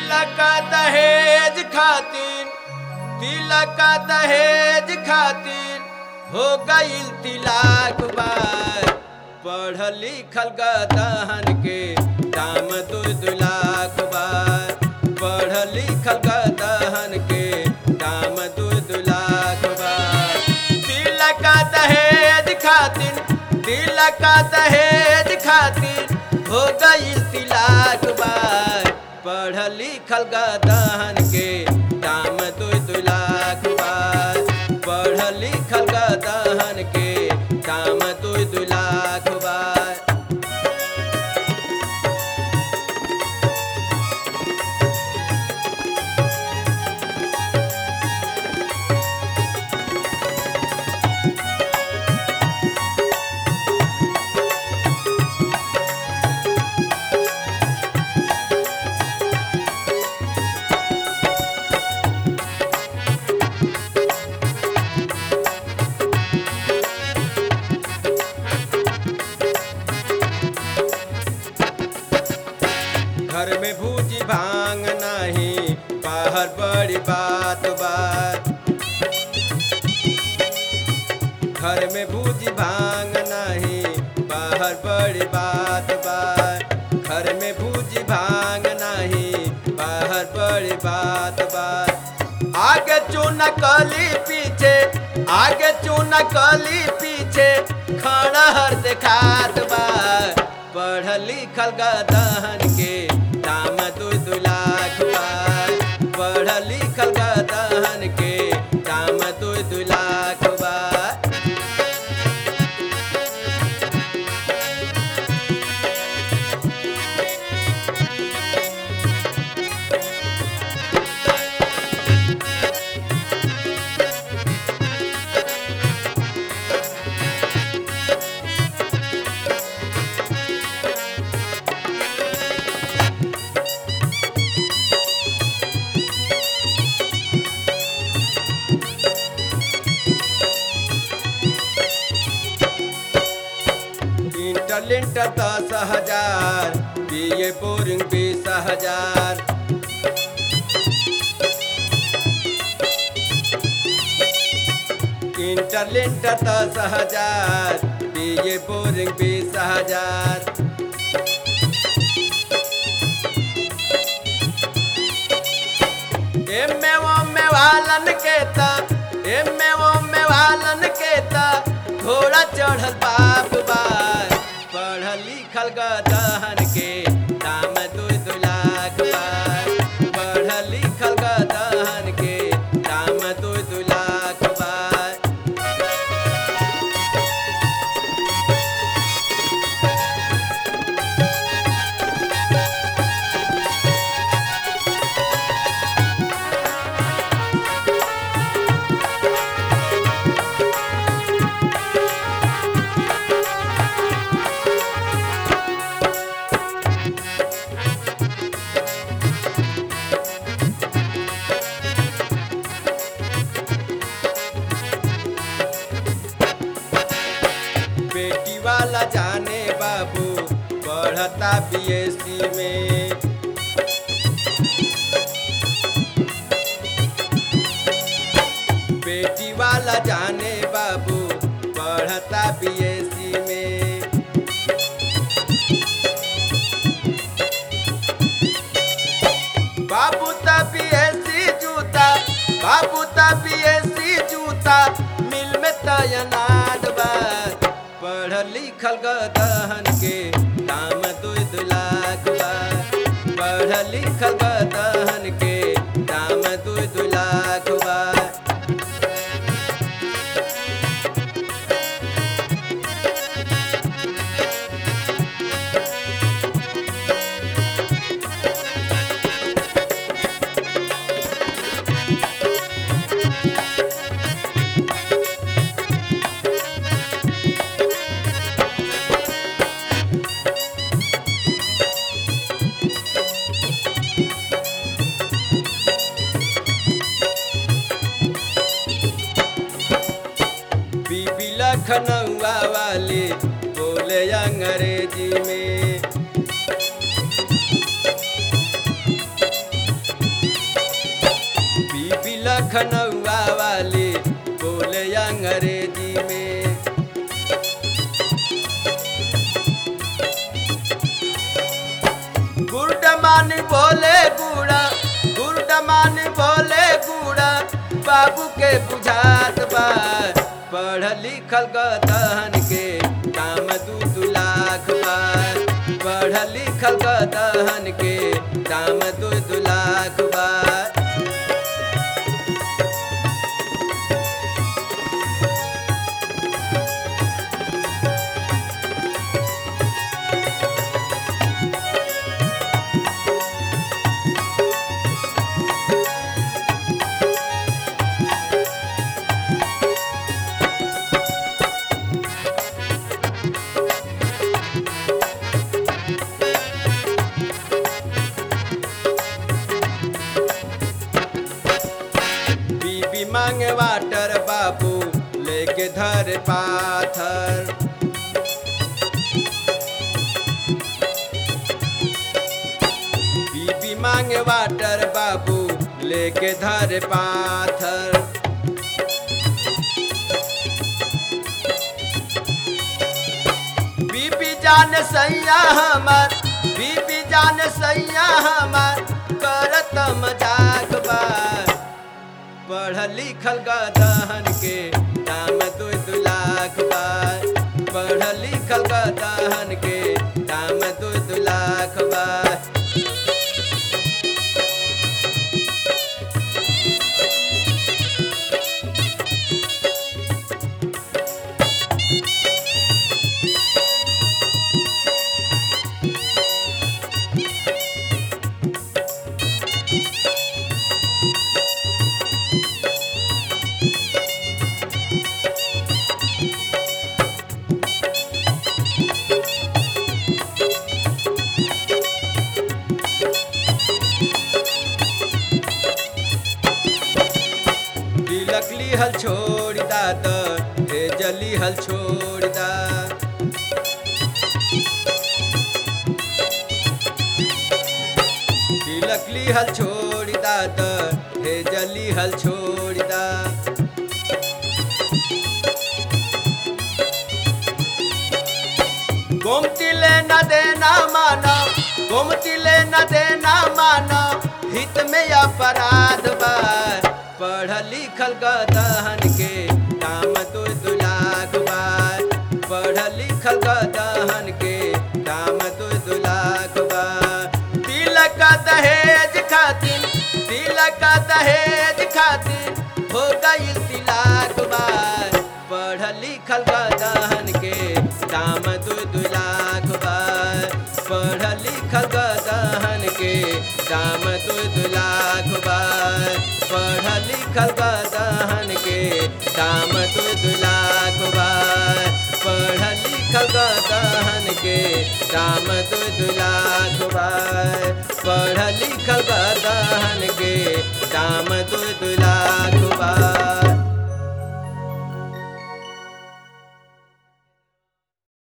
तिलक दहेज खातिर तिलक दहेज खातिर हो गईल तिलाक बार पढ़ लिखल गदहन के दाम दू दू लाख बार पढ़ लिखल गदहन के दाम दू दू लाख बार तिलक दहेज खातिर तिलक दहेज खातिर हो गईल तिलाक बार पढ़ लिखल गदहन के दाम दू दू लाख बार पढ़ लिखल गदहन के दाम दू दू लाख बार घर में भूजी भांग नहीं बाहर बड़ी बात बात घर में भूजी भांग नहीं बाहर बड़ी बात बात घर में भूजी भांग नहीं बाहर बड़ी बात बात आगे चूना कली पीछे आगे चूना कली पीछे खड़ा हर देखात बा पढ़ लिखल गदहन के दाम दू दू लाख बा पढ़ लिखल गदहन के दाम दू दू लाख बा इंटरलिंट दस हजार बी ए बोरिंग बीस हजार इंटरलिंट दस हजार बी ए बोरिंग बीस हजार एमे ओमे वालन के ता एमे ओमे वालन के ता घोड़ा चढ़ल बाप बार पढ़ लिखल गदहन के दाम दू दू लाख बार पढ़ लिखल गदहन के दाम दू दू लाख बार बेटी वाला जाने बाबू पढ़ता बीएससी में बेटी वाला जाने बाबू पढ़ता बीएससी में बाबू ता बीएससी जूता बाबू ता बीएससी जूता मिल में तयनात बा पढ़ लिखल गदहन के दाम दू दू लाख बा पढ़ लिखल गदहन के दाम दू दू लाख बा बीबी लखनऊआ वाले बोले अंग्रेजी में लखनऊआ वाली बोले अंग्रेजी में गुरडमान बोले गुड़ा गुरडमान बोले गुड़ा बाबू के बुझात बा पढ़ लिखल गदहन के दाम दू दू लाख बा पढ़ लिखल गदहन के दाम दू दू लाख बा बीबी मांगे वाटर बाबू लेके धर पाथर बीबी मांगे वाटर बाबू लेके धर पाथर बीबी जान सैया हमार बीबी जान सैया हमार करत मजाक बा पढ़ लिखल गदहन के दाम दू दू लाख बा पढ़ लिखल गदहन के दाम दू दू लाख बा तिलक लिहल छोड़ दा त हे जली हल छोड़ दा तिलक लिहल छोड़ दा त हे जली हल छोड़ दा गोमती ले न देना माना गोमती ले न देना माना हित में अपराध बा पढ़ लिखल गदहन के दाम दू दू लाख बा पढ़ लिखल गदहन के दाम दू दू लाख बा तिलक दहेज खातिर तिलक दहेज खातिर हो गई तिलाक बा पढ़ लिखल गदहन के दाम दू दू लाख बा पढ़ लिखल गदहन के दाम दू दू लाख बा पढ़ लिखल गदहन के दाम दू दू लाख बा पढ़ लिखल गदहन के दाम दू दू लाख बा पढ़ लिखल गदहन के दाम दू दू लाख बा